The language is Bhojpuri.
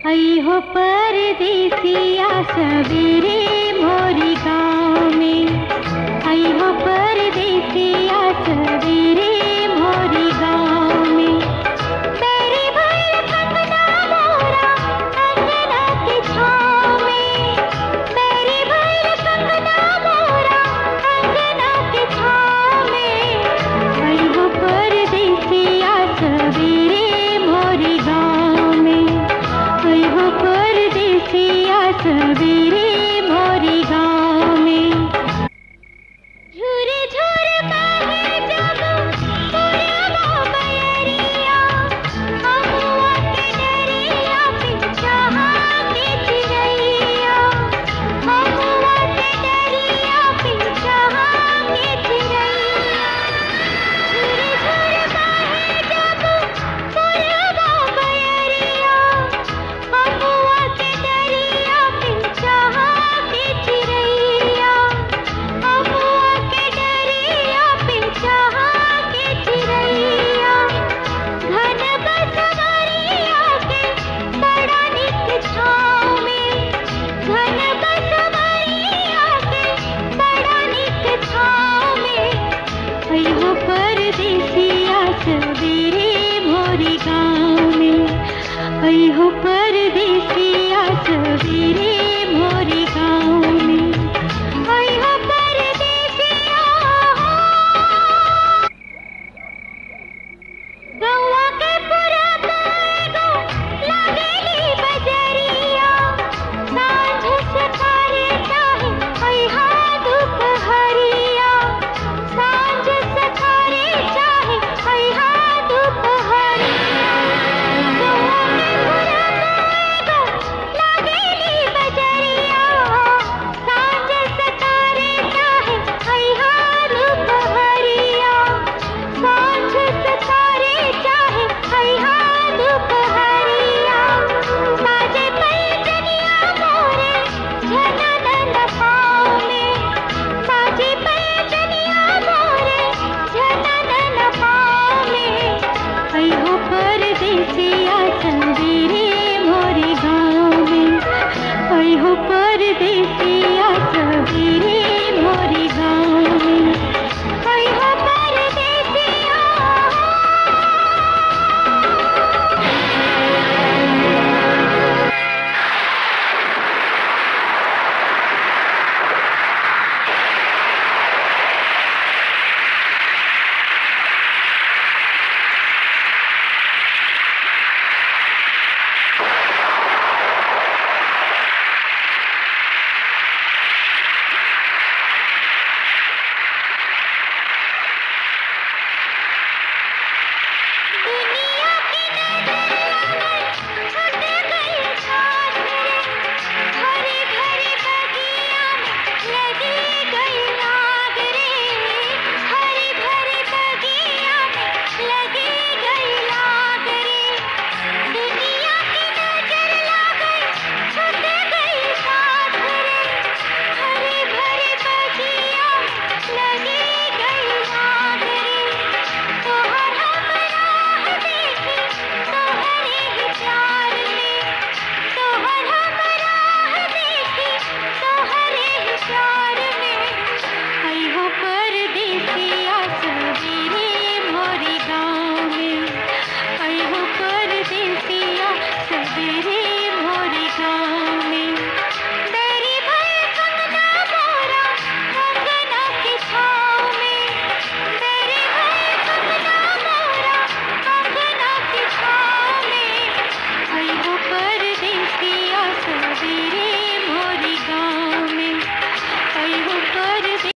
आई हो परदेसिया सवेरे मोरी गाँव में आई हो परदेसिया सवेरे मोरी गाँव में तेरी भैल कंगना मोरा अंगना की छाँव में तेरी भैल कंगना मोरा अंगना की छाँव में आई हो परदेसिया सवेरे मोरी गाँव में आई हो परदेसिया सवेरे मोरी गाँव में झूरे झूरे बहे जब पुरवा बयरिया अहुआ के डरिया पिछहा के चिरैया अहुआ के डरिया पिछहा के चिरैया झूरे झूरे बहे जब पुरवा बयरिया अहुआ के डरिया पिछहा के चिरैया अहुआ के डरिया पिछहा के चिरैया घन बसवरिया के बड़ा निक छाँव में घन बसवरिया के बड़ा निक छाँव में अयो परदेसिया सवेरे मोरी गाँव में अयो परदेसिया सवेरे